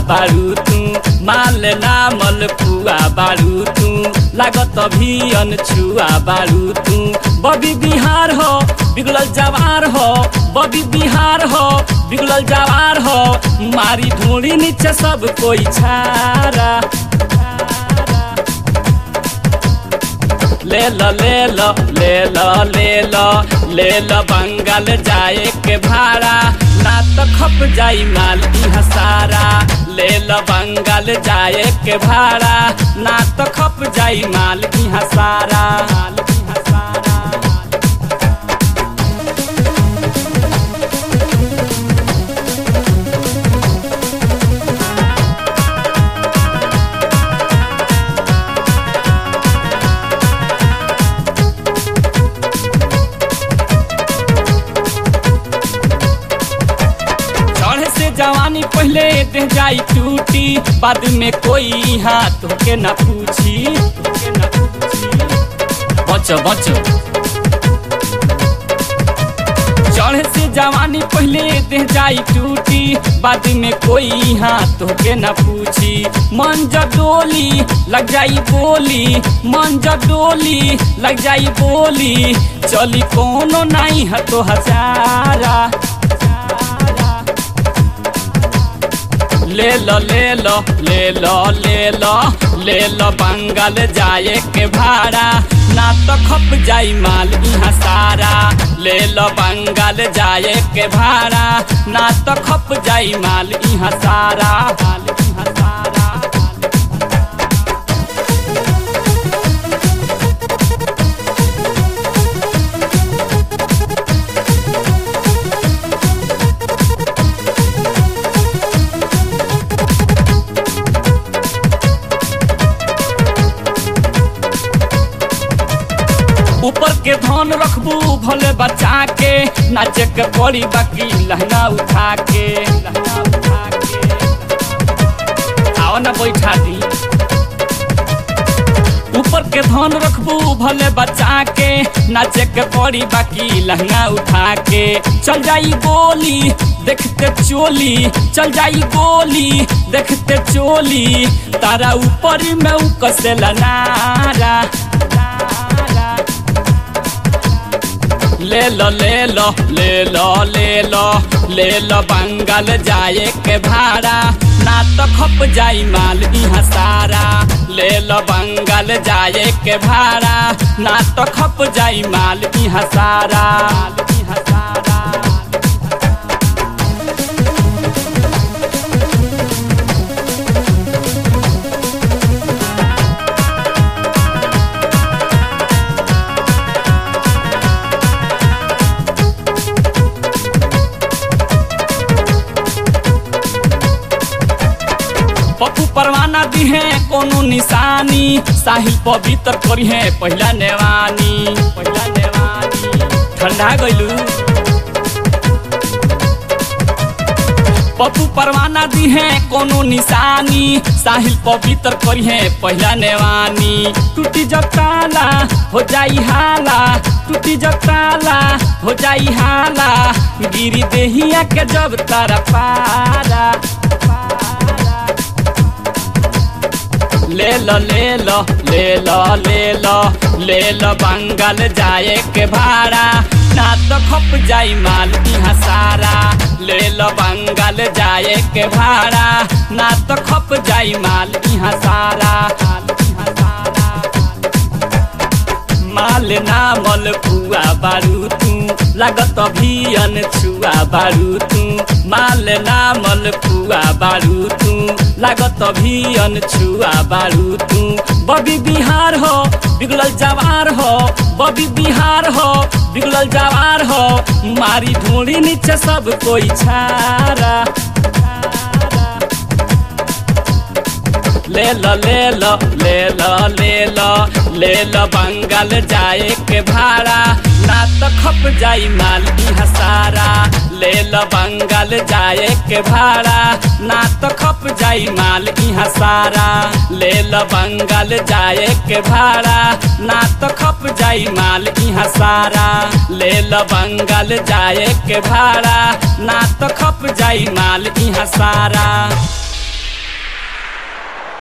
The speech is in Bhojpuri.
बारू तू माल नामल पुआ बारू तू लागत अभियन छुआ बारू तू बबी बिहार हो बिगड़ल जवार हो बबी बिहार हो बिगड़ल जवार हो मारी ढूंढी नीचे सब कोई छारा ले लो ले लो ले लो ले लो ले लो बंगाल जाए के भाड़ा ना तो खप जाई माल इहाँ सारा ले लो बंगाल जाए के भाड़ा ना तो खप जाई माल इहाँ सारा माल इहाँ सारा चढ़े से जवानी पहले दे जाई टूटी बाद में कोई हाथ के न पूछी तोके न पूछी। बचो बचो चढ़े से जवानी पहले दे जाई टूटी बाद में कोई हाथ के न पूछी मन डोली लग जाई बोली मन डोली लग जाई बोली चली कोनो नहीं है तो हजारा ले लो ले लो ले लो ले लो ले लो बंगाल जाए के भाड़ा ना तो खप जाई माल यहाँ सारा ले लो बंगाल जाए के भाड़ा ना तो खप जाई माल यहाँ सारा माल यहाँ सारा ऊपर के धन रखबू भले बचा के नाचे के पड़ी बाकी लहंगा उठा के लहंगा उठा के आओ ना बैठा दी ऊपर के धन रखबू भले बचा के नाचे के पड़ी बाकी लहंगा उठा के चल जाई गोली देखते चोली चल जाई गोली देखते चोली तारा ऊपर में उ कसेला नारा नारा ले लो ले लो ले लो ले लो ले लो बंगाल जाए के भाड़ा ना तो खप जाई माल यहाँ सारा ले लो बंगाल जाए के भाड़ा ना तो खप जाई माल यहाँ सारा माल यहाँ सारा पप्पू परवाना दी है कोनो निशानी साहिल पवित्र करी है पहला नेवानी पहला नेवानी ठंडा गइलू पप्पू परवाना दी है कोनो निशानी साहिल पवित्र करी है पहला नेवानी टूटी जब ताला हो जाई हाला टूटी जब ताला हो जाई हाला गिरी देहिया के जब तारा पारा ले लो ले लो ले लो ले लो ले लो बंगाल जाए के भाड़ा ना तो खप जाई माल यहाँ सारा ले लो बंगाल जाए के भाड़ा ना तो खप जाई माल यहाँ सारा माल यहाँ सारा माल नामल पुआ बारू तू लागत अभियन छुआ बारू तू माल नामल पुआ बारू तू लागत अभियन छुआ बारू तू बबी बिहार हो बिगड़ल जवार हो बबी बिहार हो बिगड़ल जवार हो मारी ढूंढी नीचे सब कोई छारा ले लो ले लो ले लो ले लो ले लो बंगाल जाए के भाड़ा ना तो खप जाई माल यहाँ सारा ले लो बंगाल जाए के भाड़ा ना तो खप जाई माल यहाँ सारा ले लो बंगाल जाए के भाड़ा ना तो खप जाई माल यहाँ सारा ले लो बंगाल जाए के भाड़ा ना तो खप जाई माल यहाँ सारा